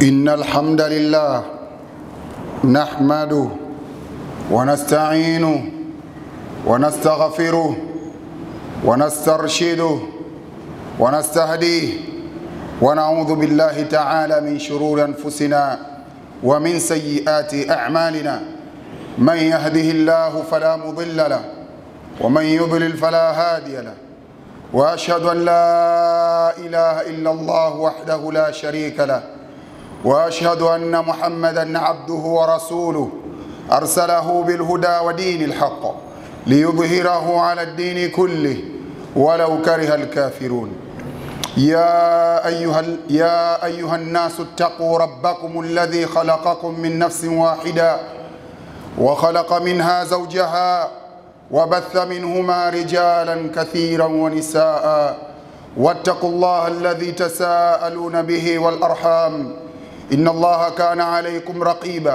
إن الحمد لله نحمده ونستعينه ونستغفره ونسترشده ونستهديه ونعوذ بالله تعالى من شرور أنفسنا ومن سيئات أعمالنا من يهده الله فلا مضل له ومن يضلل فلا هادي له واشهد ان لا اله الا الله وحده لا شريك له واشهد ان محمدا عبده ورسوله ارسله بالهدى ودين الحق ليظهره على الدين كله ولو كره الكافرون يا ايها يا ايها الناس اتقوا ربكم الذي خلقكم من نفس واحده وخلق منها زوجها وبث منهما رجالا كثيرا ونساء واتقوا الله الذي تساءلون به والارحام ان الله كان عليكم رقيبا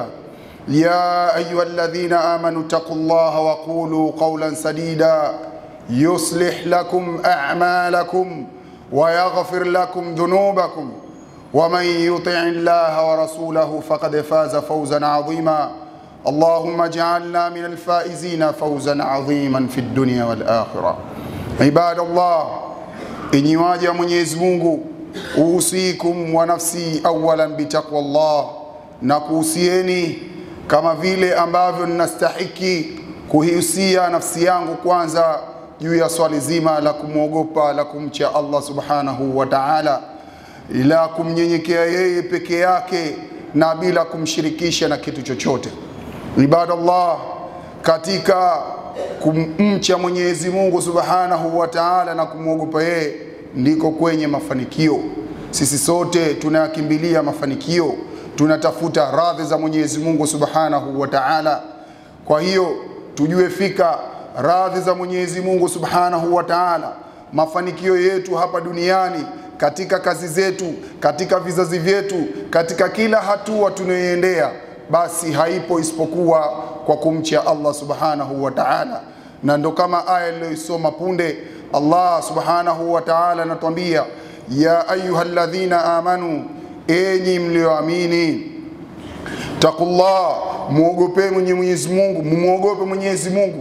يا ايها الذين امنوا اتقوا الله وقولوا قولا سديدا يصلح لكم اعمالكم ويغفر لكم ذنوبكم ومن يطع الله ورسوله فقد فاز فوزا عظيما اللهم اجعلنا من الفائزين فوزا عظيما في الدنيا والآخرة عباد الله enyi waja Mwenyezi Mungu uhusikum wa nafsi awalan bitaqwa Allah na kuhusieni kama vile ambavyo ninastahiki kuhiusia nafsi yangu kwanza juu ya swali zima la kumwogopa la kumcha Allah subhanahu wa ta'ala la kumnyenyekea yeye peke yake na bila kumshirikisha na kitu chochote ibadallah katika kumcha Mwenyezi Mungu Subhanahu wa Ta'ala na kumwogopa yeye ndiko kwenye mafanikio. Sisi sote tunayakimbilia mafanikio, tunatafuta radhi za Mwenyezi Mungu Subhanahu wa Ta'ala. Kwa hiyo tujue fika radhi za Mwenyezi Mungu Subhanahu wa Ta'ala, mafanikio yetu hapa duniani katika kazi zetu, katika vizazi vyetu, katika kila hatua tunayoendea basi haipo isipokuwa kwa kumcha Allah subhanahu wa ta'ala, na ndo kama aya iliyoisoma punde, Allah subhanahu wa ta'ala anatuambia ya ayyuhalladhina amanu, enyi mlioamini, taqullah, muogope mwenye Mwenyezi Mungu, mumwogope Mwenyezi Mungu,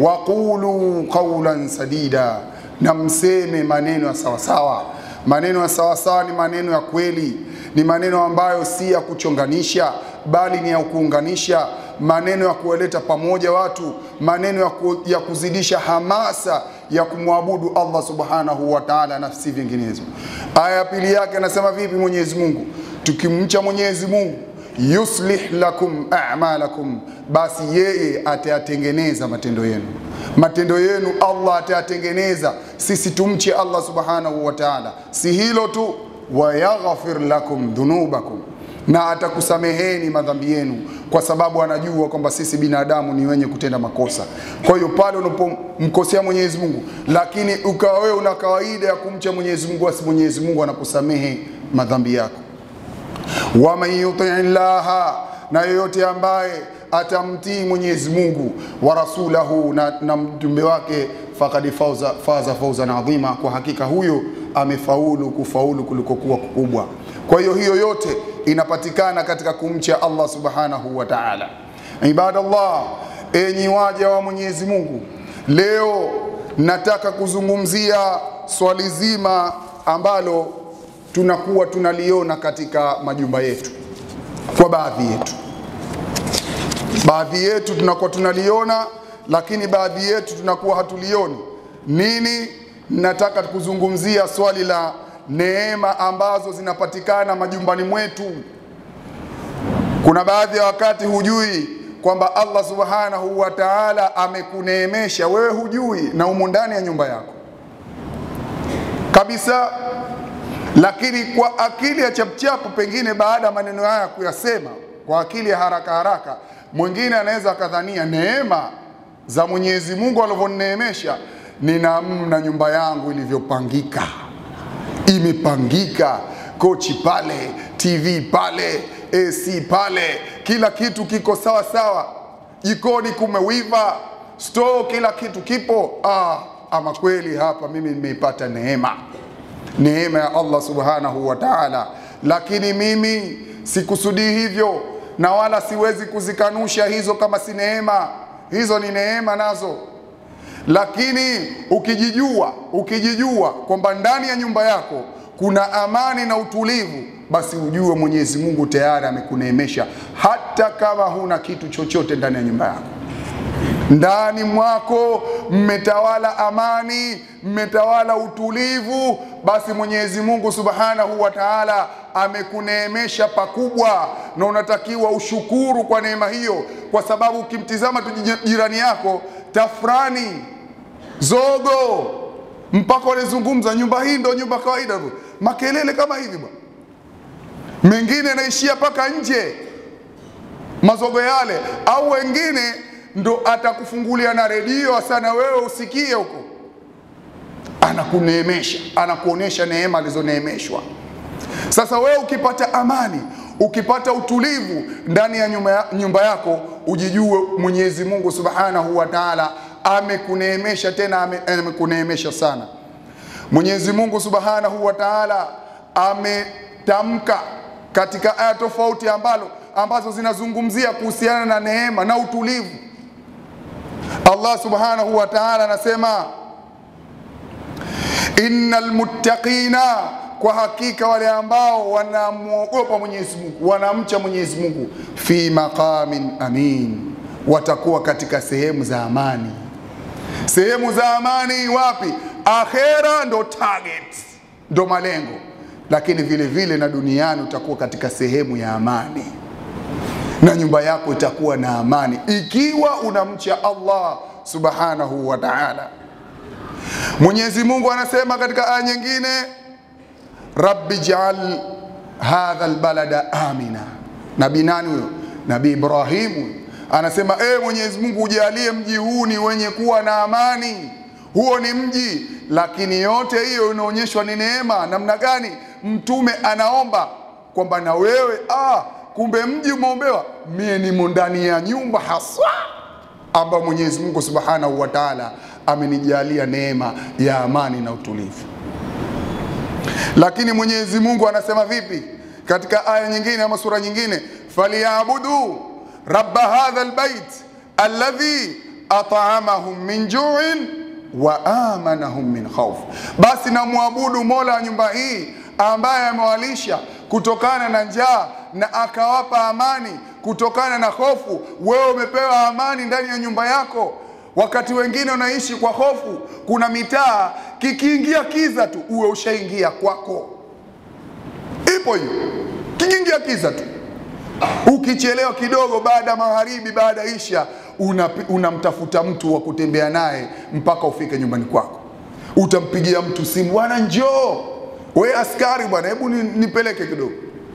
waqulu qawlan sadida, na mseme maneno ya sawasawa. Maneno ya sawasawa ni maneno ya kweli, ni maneno ambayo si ya kuchonganisha bali ni ya kuunganisha, maneno ya kuwaleta pamoja watu, maneno ya, ku, ya kuzidisha hamasa ya kumwabudu Allah subhanahu wa ta'ala na si vinginezo. Aya ya pili yake anasema vipi Mwenyezi Mungu? Tukimcha Mwenyezi Mungu yuslih lakum a'malakum, basi yeye atayatengeneza matendo yenu. Matendo yenu Allah atayatengeneza. Sisi tumche Allah subhanahu wa ta'ala. Si hilo tu, wayaghfir lakum dhunubakum na atakusameheni madhambi yenu, kwa sababu anajua kwamba sisi binadamu ni wenye kutenda makosa. Kwa hiyo pale unapomkosea Mwenyezi Mungu, lakini ukawa wewe una kawaida ya kumcha Mwenyezi Mungu, basi Mwenyezi Mungu anakusamehe madhambi yako. waman yutii llaha, na yoyote ambaye atamtii Mwenyezi Mungu wa rasulahu na, na mjumbe wake fakad fauza, faza fauzan adhima, kwa hakika huyo amefaulu kufaulu kulikokuwa kukubwa. Kwa hiyo hiyo yote inapatikana katika kumcha Allah subhanahu wa ta'ala. Ibadallah, enyi waja wa Mwenyezi Mungu, leo nataka kuzungumzia swali zima ambalo tunakuwa tunaliona katika majumba yetu kwa baadhi yetu. Baadhi yetu tunakuwa tunaliona, lakini baadhi yetu tunakuwa hatulioni. Nini? Nataka kuzungumzia swali la neema ambazo zinapatikana majumbani mwetu. Kuna baadhi ya wakati hujui kwamba Allah subhanahu wa ta'ala amekuneemesha wewe, hujui na umo ndani ya nyumba yako kabisa, lakini kwa akili ya chapchapu, pengine baada ya maneno haya kuyasema kwa akili ya haraka haraka, mwingine anaweza akadhania neema za Mwenyezi Mungu alivyonineemesha ni namna nyumba yangu ilivyopangika imepangika, kochi pale, TV pale, AC pale, kila kitu kiko sawa sawa, jikoni kumewiva, store kila kitu kipo. Ah, ama kweli hapa mimi nimeipata neema, neema ya Allah subhanahu wa ta'ala, lakini mimi sikusudii hivyo, na wala siwezi kuzikanusha hizo kama si neema. Hizo ni neema nazo, lakini ukijijua, ukijijua kwamba ndani ya nyumba yako kuna amani na utulivu, basi ujue Mwenyezi Mungu tayari amekuneemesha, hata kama huna kitu chochote ndani ya nyumba yako ndani mwako mmetawala amani, mmetawala utulivu, basi Mwenyezi Mungu Subhanahu wa Ta'ala amekuneemesha pakubwa, na unatakiwa ushukuru kwa neema hiyo, kwa sababu ukimtizama tu jirani yako tafrani, zogo, mpaka wanazungumza nyumba hii ndo nyumba kawaida tu, makelele kama hivi bwana, mengine yanaishia mpaka nje mazogo yale, au wengine ndo atakufungulia na redio sana wewe usikie huko, anakuneemesha, anakuonesha neema alizoneemeshwa. Sasa wewe ukipata amani, ukipata utulivu ndani ya nyumba, nyumba yako, ujijue Mwenyezi Mungu Subhanahu wa Ta'ala amekuneemesha, tena amekuneemesha sana. Mwenyezi Mungu Subhanahu wa Ta'ala ametamka katika aya tofauti ambalo ambazo zinazungumzia kuhusiana na neema na utulivu. Allah subhanahu wa ta'ala anasema innal muttaqina, kwa hakika wale ambao wanamwogopa Mwenyezi Mungu, wanamcha Mwenyezi Mungu, fi maqamin amin, watakuwa katika sehemu za amani. Sehemu za amani wapi? Akhera ndo target, ndo malengo, lakini vile vile na duniani utakuwa katika sehemu ya amani na nyumba yako itakuwa na amani ikiwa unamcha Allah subhanahu wa ta'ala. Mwenyezi Mungu anasema katika aya nyingine, rabbi jaal hadha albalada amina. Nabii nani huyo? Nabii Ibrahimu anasema e, Mwenyezi Mungu ujalie mji huu ni wenye kuwa na amani. Huo ni mji, lakini yote hiyo inaonyeshwa ni neema. Namna gani? Mtume anaomba kwamba na wewe ah, kumbe mji umeombewa, mie nimo ndani ya nyumba haswa ambayo Mwenyezi Mungu Subhanahu wa Ta'ala amenijalia neema ya amani na utulivu. Lakini Mwenyezi Mungu anasema vipi katika aya nyingine ama sura nyingine, falyabudu rabba hadha albayt alladhi at'amahum min ju'in wa amanahum min khawf, basi namwabudu Mola wa nyumba hii ambaye amewalisha kutokana na njaa na akawapa amani kutokana na hofu. Wewe umepewa amani ndani ya nyumba yako, wakati wengine unaishi kwa hofu. Kuna mitaa kikiingia kiza tu uwe ushaingia kwako, ipo hiyo, kikiingia kiza tu. Ukichelewa kidogo, baada ya magharibi, baada ya isha, unamtafuta una mtu wa kutembea naye mpaka ufike nyumbani kwako. Utampigia mtu simu, bwana njoo, we askari bwana, hebu nipeleke kidogo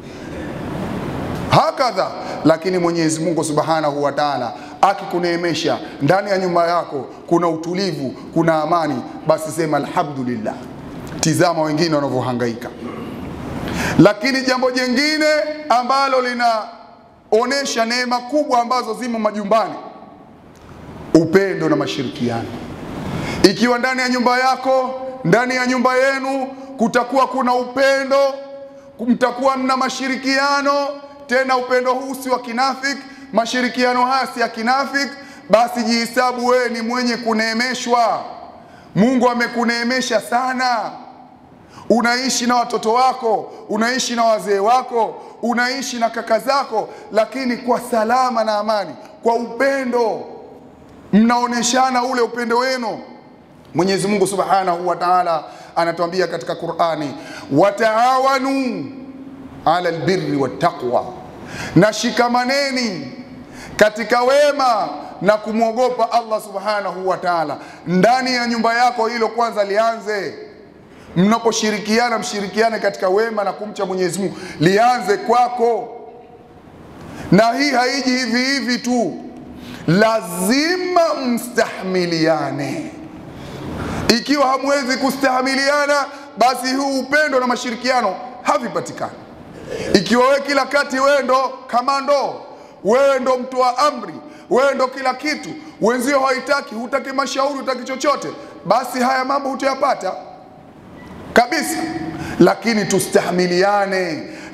hakadha. Lakini Mwenyezi Mungu Subhanahu wa Ta'ala akikuneemesha ndani ya nyumba yako, kuna utulivu, kuna amani, basi sema alhamdulillah. Tizama wengine wanavyohangaika. Lakini jambo jingine ambalo linaonesha neema kubwa ambazo zimo majumbani, upendo na mashirikiano. Ikiwa ndani ya nyumba yako, ndani ya nyumba yenu kutakuwa kuna upendo, mtakuwa mna mashirikiano tena upendo huu si wa kinafiki, mashirikiano haya si ya kinafiki, basi jihesabu wewe ni mwenye kuneemeshwa. Mungu amekuneemesha sana. Unaishi na watoto wako, unaishi na wazee wako, unaishi na kaka zako, lakini kwa salama na amani, kwa upendo, mnaoneshana ule upendo wenu. Mwenyezi Mungu Subhanahu wa Ta'ala anatuambia katika Qur'ani, wataawanu ala albirri wattaqwa, na shikamaneni katika wema na kumwogopa Allah subhanahu wa ta'ala. Ndani ya nyumba yako hilo kwanza lianze. Mnaposhirikiana, mshirikiane katika wema na kumcha Mwenyezi Mungu, lianze kwako. Na hii haiji hivi hivi tu, lazima mstahimiliane. Ikiwa hamwezi kustahamiliana, basi huu upendo na mashirikiano havipatikani. Ikiwa wewe kila kati wewe ndo kamando, wewe ndo mtu wa amri, wewe ndo kila kitu, wenzio haitaki, hutaki mashauri, hutaki chochote, basi haya mambo hutayapata kabisa. Lakini tustahamiliane.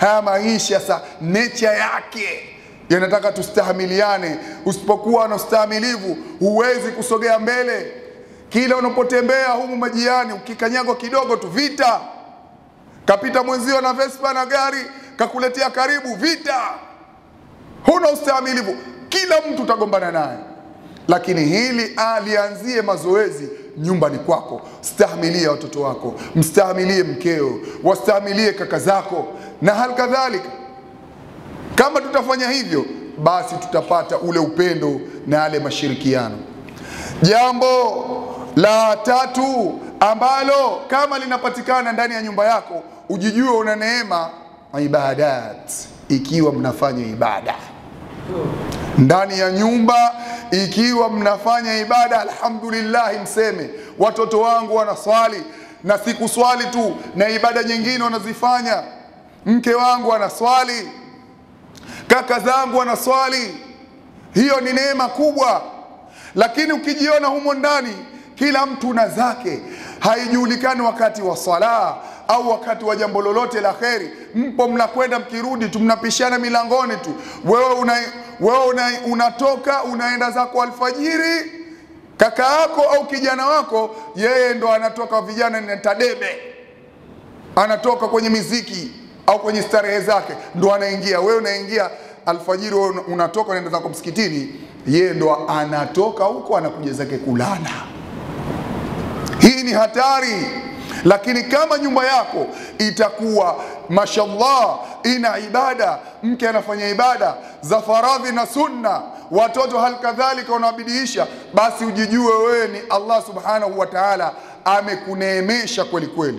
haya maisha sa nature yake yanataka tustahamiliane. Usipokuwa na ustahamilivu, huwezi kusogea mbele. Kila unapotembea humu majiani, ukikanyagwa kidogo tu vita. Kapita mwenzio na Vespa na gari, kakuletea karibu, vita. Huna ustahamilivu, kila mtu utagombana naye. Lakini hili alianzie mazoezi nyumbani kwako. Stahimilie watoto wako, mstahimilie mkeo, wastahimilie kaka zako na hali kadhalika. Kama tutafanya hivyo, basi tutapata ule upendo na yale mashirikiano. Jambo la tatu ambalo kama linapatikana ndani ya nyumba yako, ujijue una neema, ibadat, ikiwa mnafanya ibada ndani ya nyumba ikiwa mnafanya ibada, alhamdulillah, mseme watoto wangu wanaswali, na si kuswali tu, na ibada nyingine wanazifanya. Mke wangu anaswali, kaka zangu wanaswali. Hiyo ni neema kubwa, lakini ukijiona humo ndani kila mtu na zake, haijulikani wakati wa swala au wakati wa jambo lolote la kheri, mpo mnakwenda, mkirudi tu mnapishana milangoni tu, wewe una, wewe una, unatoka unaenda zako alfajiri, kaka yako au kijana wako yeye ndo anatoka, vijana ni tadebe, anatoka kwenye miziki au kwenye starehe zake, ndo anaingia. Wewe unaingia alfajiri, wewe unatoka unaenda zako msikitini, yeye ndo anatoka huko anakuja zake kulala. Hii ni hatari. Lakini kama nyumba yako itakuwa mashallah ina ibada, mke anafanya ibada za faradhi na sunna, watoto hali kadhalika wanawabidiisha, basi ujijue wewe ni Allah subhanahu wa ta'ala amekuneemesha kweli kweli.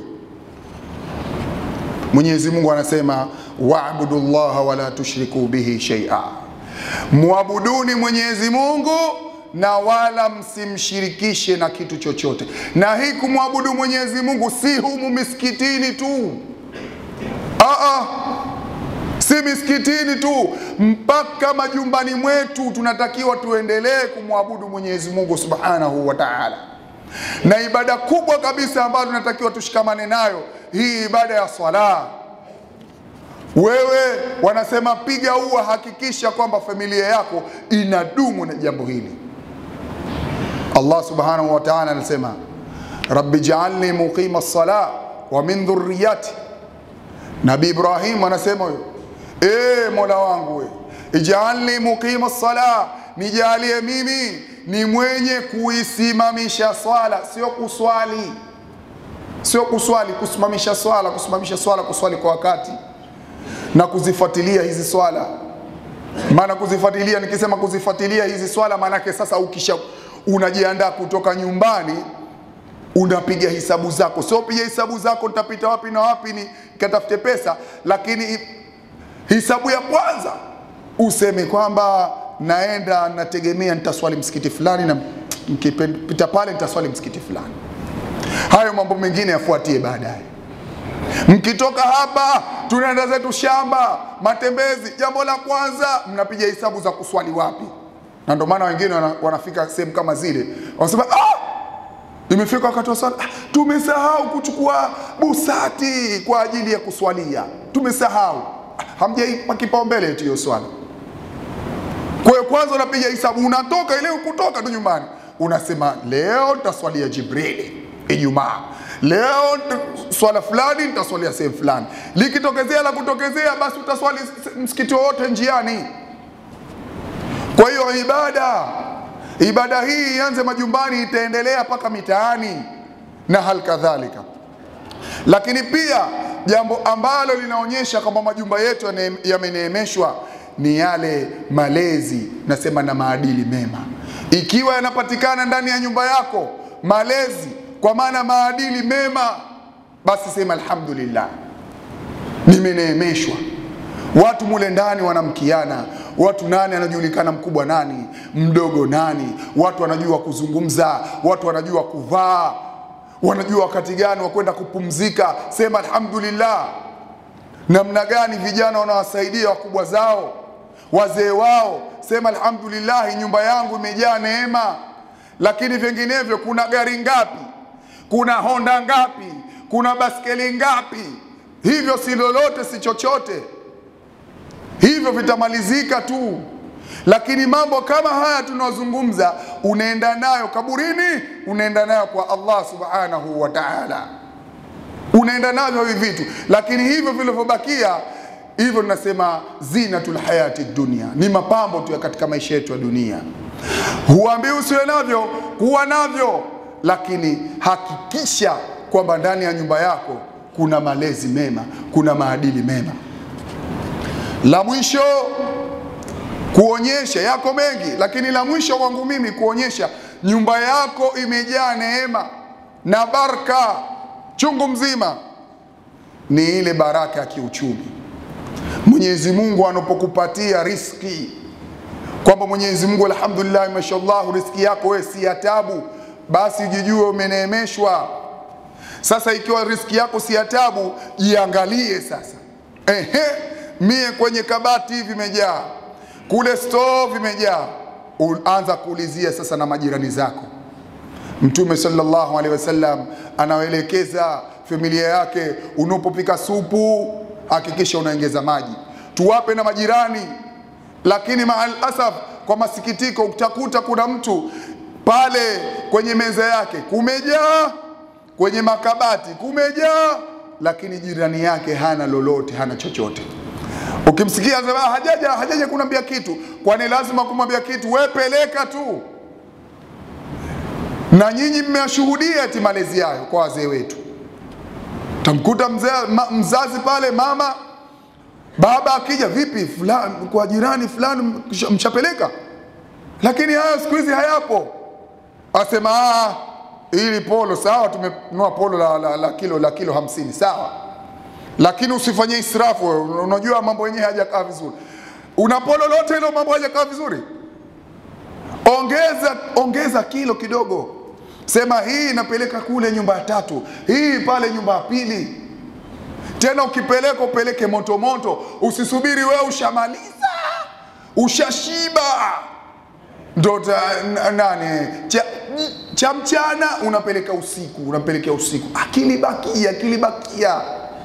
Mwenyezi Mungu anasema waabudu llaha wala tushriku bihi shay'a, muabuduni Mwenyezi Mungu na wala msimshirikishe na kitu chochote. Na hii kumwabudu Mwenyezi Mungu si humu misikitini tu, aa, si misikitini tu, mpaka majumbani mwetu tunatakiwa tuendelee kumwabudu Mwenyezi Mungu subhanahu wa ta'ala. Na ibada kubwa kabisa ambayo tunatakiwa tushikamane nayo hii ibada ya swala. Wewe wanasema piga ua, hakikisha kwamba familia yako inadumu na jambo hili. Allah subhanahu wa ta'ala anasema rabbi ja'alni muqima as-sala wa min dhurriyyati. Nabii Ibrahim anasema huyo, e Mola wangu we, ij'alni muqima as-sala, nijalie mimi ni mwenye kuisimamisha swala, sio kuswali, sio kuswali, kusimamisha swala, kusimamisha swala, kuswali kwa wakati na kuzifuatilia hizi swala. Maana kuzifuatilia, nikisema kuzifuatilia hizi swala, maanake sasa ukisha unajiandaa kutoka nyumbani, unapiga hisabu zako, sio piga hisabu zako nitapita wapi na wapi ni katafute pesa, lakini hisabu ya kwanza useme kwamba naenda nategemea nitaswali msikiti fulani, na mkipita pale nitaswali msikiti fulani. Hayo mambo mengine yafuatie baadaye. Mkitoka hapa tunaenda zetu shamba, matembezi, jambo la kwanza mnapiga hisabu za kuswali wapi na ndio maana wengine wana, wanafika sehemu kama zile wanasema ah, imefika wakati wa swala ah, tumesahau kuchukua busati kwa ajili ya kuswalia, tumesahau. Ah, hamjaipa kipaumbele eti hiyo swala. Kwa hiyo kwanza unapiga hisabu, unatoka ile kutoka tu nyumbani, unasema leo nitaswalia Jibrili Ijumaa, leo swala fulani nitaswalia sehemu fulani. Likitokezea la kutokezea, basi utaswali msikiti wowote njiani. Kwa hiyo ibada ibada hii ianze majumbani, itaendelea mpaka mitaani na hali kadhalika. Lakini pia jambo ambalo linaonyesha kwamba majumba yetu yameneemeshwa ni yale malezi, nasema na maadili mema. Ikiwa yanapatikana ndani ya nyumba yako malezi, kwa maana maadili mema, basi sema alhamdulillah, nimeneemeshwa. Watu mule ndani wanamkiana watu nani anajulikana mkubwa nani mdogo nani, watu wanajua kuzungumza, watu wanajua kuvaa, wanajua wakati gani wa kwenda kupumzika. Sema alhamdulillah. Namna gani vijana wanawasaidia wakubwa zao, wazee wao. Sema alhamdulillah, nyumba yangu imejaa neema. Lakini vinginevyo, kuna gari ngapi? Kuna Honda ngapi? Kuna baskeli ngapi? Hivyo si lolote, si chochote hivyo vitamalizika tu, lakini mambo kama haya tunayozungumza, unaenda nayo kaburini, unaenda nayo kwa Allah subhanahu wa ta'ala, unaenda navyo hivi vitu, lakini hivyo vilivyobakia hivyo tunasema zinatul hayati dunia, ni mapambo tu ya katika maisha yetu ya dunia. Huambii usiwe navyo, kuwa navyo, lakini hakikisha kwamba ndani ya nyumba yako kuna malezi mema, kuna maadili mema. La mwisho kuonyesha, yako mengi, lakini la mwisho kwangu mimi kuonyesha nyumba yako imejaa neema na baraka chungu mzima, ni ile baraka ya kiuchumi. Mwenyezi Mungu anapokupatia riski, kwamba Mwenyezi Mungu alhamdulillah, mashallah, riski yako wewe si ya tabu, basi jijue umeneemeshwa. Sasa ikiwa riski yako si ya tabu, jiangalie sasa. Ehe, mie kwenye kabati vimejaa, kule store vimejaa, anza kuulizia sasa na majirani zako. Mtume sallallahu alaihi wasallam anawaelekeza familia yake, unapopika supu hakikisha unaongeza maji, tuwape na majirani. Lakini maal asaf, kwa masikitiko, utakuta kuna mtu pale kwenye meza yake kumejaa, kwenye makabati kumejaa, lakini jirani yake hana lolote, hana chochote. Ukimsikia sema hajaja hajaja kunambia kitu, kwani lazima kumwambia kitu? We peleka tu, na nyinyi mmeyashuhudia ati malezi hayo kwa wazee wetu tamkuta mzee, ma, mzazi pale mama baba akija vipi fulani, kwa jirani fulani mshapeleka, lakini hayo siku hizi hayapo. Asema ah, ili polo sawa, tumenunua polo la, la, la kilo la kilo hamsini sawa, lakini usifanyie israfu. Unajua mambo yenyewe hajakaa vizuri. Una polo lote hilo mambo hajakaa vizuri, ongeza ongeza kilo kidogo Sema hii inapeleka kule nyumba ya tatu, hii pale nyumba ya pili. Tena ukipeleka upeleke moto moto, usisubiri wewe ushamaliza ushashiba ndo nani cha, cha mchana unapeleka usiku, unapelekea usiku, akili bakia, akili bakia.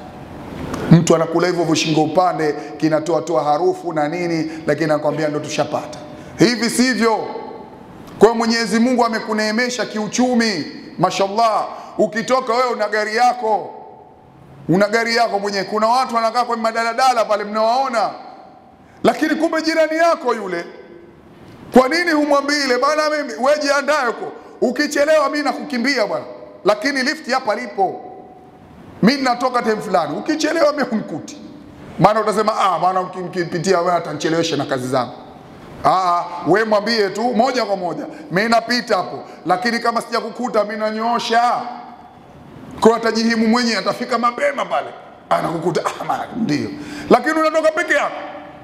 Mtu anakula hivyo vishingo upande, kinatoa toa harufu na nini, lakini anakwambia ndo tushapata. Hivi sivyo. Kwa Mwenyezi Mungu amekuneemesha kiuchumi, mashallah. Ukitoka wewe una gari yako, una gari yako mwenyewe. Kuna watu wanakaa kwenye madaladala pale, mnawaona, lakini kumbe jirani yako yule. Kwa nini humwambii ile bana, mimi wewe jiandae huko, ukichelewa mimi nakukimbia bwana, lakini lifti hapa lipo, mimi natoka time fulani, ukichelewa mimi humkuti. Maana utasema ah, bwana mkipitia wewe atanichelewesha na kazi zangu. Aa, we mwambie tu moja kwa moja, mimi napita hapo, lakini kama sijakukuta mimi nanyoosha kwa atajihimu mwenyewe, atafika mapema pale, anakukuta ah, ndio, lakini unatoka peke yako,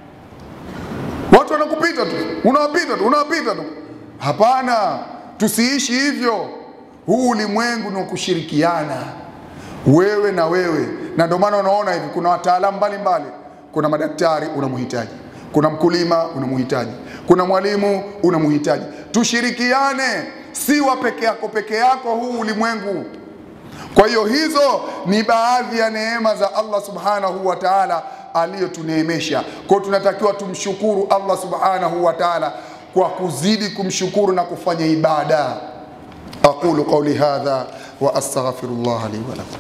watu wanakupita tu, unawapita tu, unawapita tu. Hapana, tusiishi hivyo. Huu ulimwengu ni wa kushirikiana, wewe na wewe, na ndio maana unaona hivi kuna wataalamu mbalimbali, kuna madaktari unamhitaji kuna mkulima unamhitaji, kuna mwalimu unamhitaji. Tushirikiane, si wa peke yako peke yako huu ulimwengu. Kwa hiyo hizo ni baadhi ya neema za Allah subhanahu wa ta'ala aliyotuneemesha. Kwa hiyo tunatakiwa tumshukuru Allah subhanahu wa ta'ala kwa kuzidi kumshukuru na kufanya ibada. aqulu qawli hadha wa astaghfirullah li wa lakum.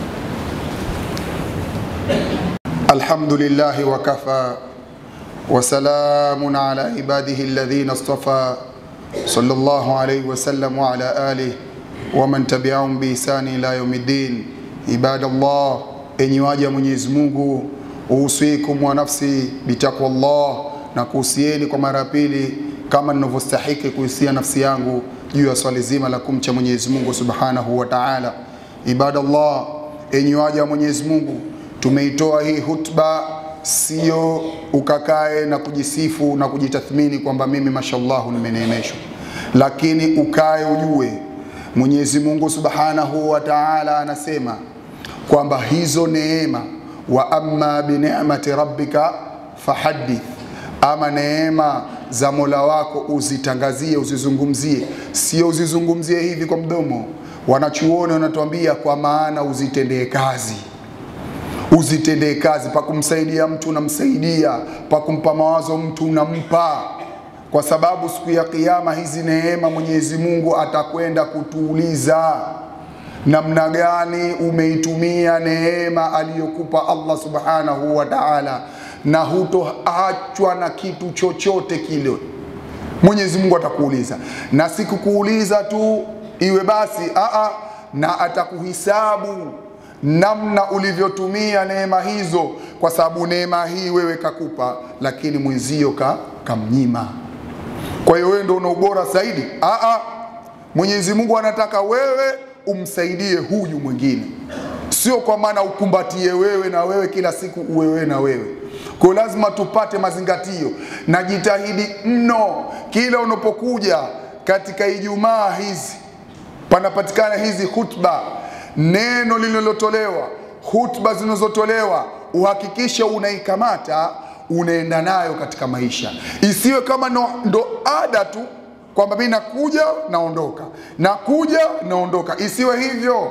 Alhamdulillahi wa kafa وسلام على عباده الذين اصطفى صلى الله عليه وسلم وعلى آله ومن تبعهم بإحسان إلى يوم الدين عباد الله enyi waja Mwenyezi Mungu uhusikum wa nafsi bitaqwa Allah na kuhusieni kwa mara ya pili kama ninavyostahiki kuhusia nafsi yangu juu ya swali zima la kumcha Mwenyezi Mungu Subhanahu wa Ta'ala. Ibadallah, enyi waja wa Mwenyezi Mungu, tumeitoa hii hutba sio ukakae na kujisifu na kujitathmini kwamba mimi mashallahu nimeneemeshwa, lakini ukae ujue Mwenyezi Mungu Subhanahu wa Ta'ala anasema kwamba hizo neema, wa amma bi ni'mati rabbika fahaddith, ama neema za Mola wako uzitangazie, uzizungumzie, sio uzizungumzie hivi kwa mdomo. Wanachuoni wanatuambia kwa maana uzitendee kazi uzitendee kazi. Pa kumsaidia mtu unamsaidia, pa kumpa mawazo mtu unampa, kwa sababu siku ya Kiyama hizi neema Mwenyezi Mungu atakwenda kutuuliza namna gani umeitumia neema aliyokupa Allah subhanahu wa ta'ala, na hutoachwa na kitu chochote kile. Mwenyezi Mungu atakuuliza, na sikukuuliza tu iwe basi aa, na atakuhisabu namna ulivyotumia neema hizo, kwa sababu neema hii wewe kakupa, lakini mwenzio ka, kamnyima. Kwa hiyo wewe ndio una ubora zaidi. Aa, Mwenyezi Mungu anataka wewe umsaidie huyu mwingine, sio kwa maana ukumbatie wewe na wewe kila siku uwe wewe na wewe. Kwa hiyo lazima tupate mazingatio na jitahidi mno kila unapokuja katika Ijumaa hizi panapatikana hizi hutba, neno lililotolewa, hutba zinazotolewa, uhakikishe unaikamata unaenda nayo katika maisha, isiwe kama no, ndo ada tu kwamba mimi nakuja naondoka, nakuja naondoka. Isiwe hivyo,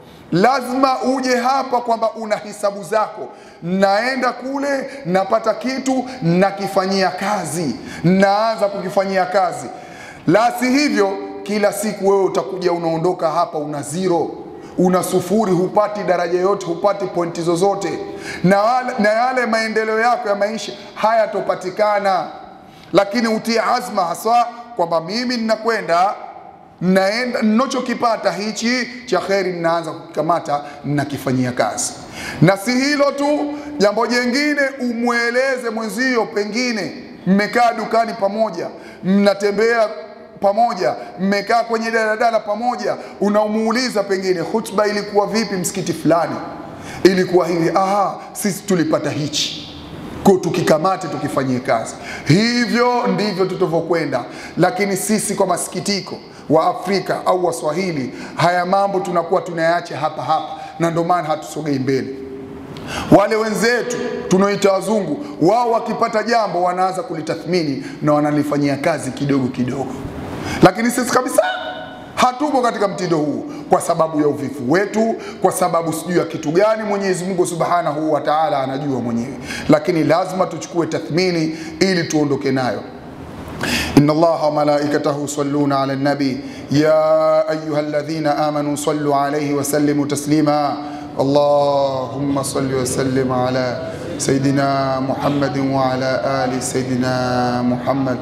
lazima uje hapa kwamba una hisabu zako, naenda kule napata kitu nakifanyia kazi, naanza kukifanyia kazi. La si hivyo, kila siku wewe utakuja unaondoka hapa una zero una sufuri, hupati daraja yote, hupati pointi zozote, na, wale, na yale maendeleo yako ya maisha hayatopatikana. Lakini utie azma haswa kwamba mimi ninakwenda naenda, ninachokipata hichi cha kheri ninaanza kukikamata, ninakifanyia kazi. Na si hilo tu, jambo jengine umweleze mwenzio, pengine mmekaa dukani pamoja, mnatembea pamoja, mmekaa kwenye daladala pamoja, unamuuliza pengine hutuba ilikuwa vipi msikiti fulani, ilikuwa hivi. Aha, sisi tulipata hichi kwa tukikamate tukifanyie kazi. Hivyo ndivyo tutavyokwenda, lakini sisi kwa masikitiko wa Afrika au Waswahili, haya mambo tunakuwa tunayaacha hapa hapa, na ndio maana hatusogei mbele. Wale wenzetu tunaoita wazungu, wao wakipata jambo wanaanza kulitathmini na wanalifanyia kazi kidogo kidogo, lakini sisi kabisa hatupo katika mtindo huu kwa sababu ya uvivu wetu, kwa sababu sijui ya kitu gani. Mwenyezi Mungu Subhanahu wa Ta'ala anajua mwenyewe, lakini lazima tuchukue tathmini ili tuondoke nayo. Inna Allaha wa malaikatahu yusalluna ala nabi ya ayuha alladhina amanu sallu alayhi wa sallimu taslima Allahumma salli wa sallim ala sayidina Muhammadin wa ala ali sayidina Muhammad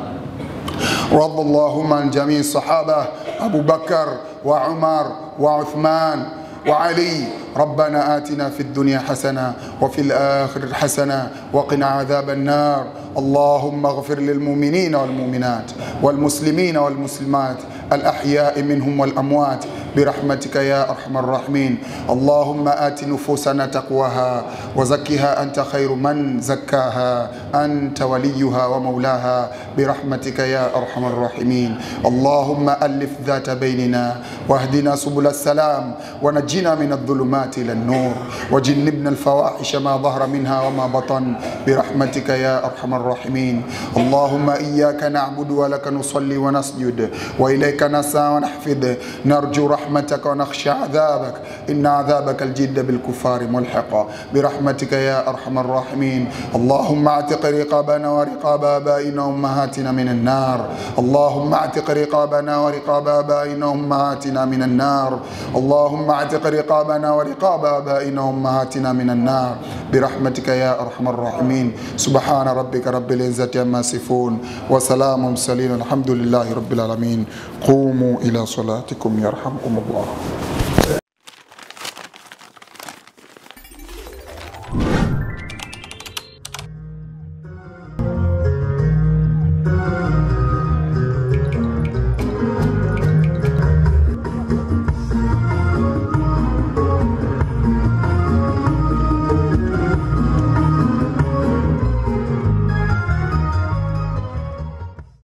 رضى اللهم عن جميع الصحابة أبو بكر وعمر وعثمان وعلي ربنا آتنا في الدنيا حسنة وفي الآخرة حسنة وقنا عذاب النار اللهم اغفر للمؤمنين والمؤمنات والمسلمين والمسلمات الأحياء منهم والأموات برحمتك يا أرحم الراحمين اللهم آت نفوسنا تقواها وزكها أنت خير من زكاها أنت وليها ومولاها برحمتك يا أرحم الراحمين اللهم ألف ذات بيننا واهدنا سبل السلام ونجنا من الظلمات إلى النور وجنبنا الفواحش ما ظهر منها وما بطن برحمتك يا أرحم الراحمين اللهم إياك نعبد ولك نصلي ونسجد وإليك نسعى ونحفظ نرجو رحمتك ونخشى عذابك إن عذابك الجد بالكفار ملحق برحمتك يا أرحم الراحمين اللهم اعتق رقابنا ورقاب آبائنا وأمهاتنا من النار اللهم اعتق رقابنا ورقاب آبائنا وأمهاتنا من النار اللهم اعتق رقابنا ورقاب آبائنا وأمهاتنا من النار برحمتك يا أرحم الراحمين سبحان ربك رب العزة عما يصفون وسلام المرسلين الحمد لله رب العالمين قوموا إلى صلاتكم يرحمكم الله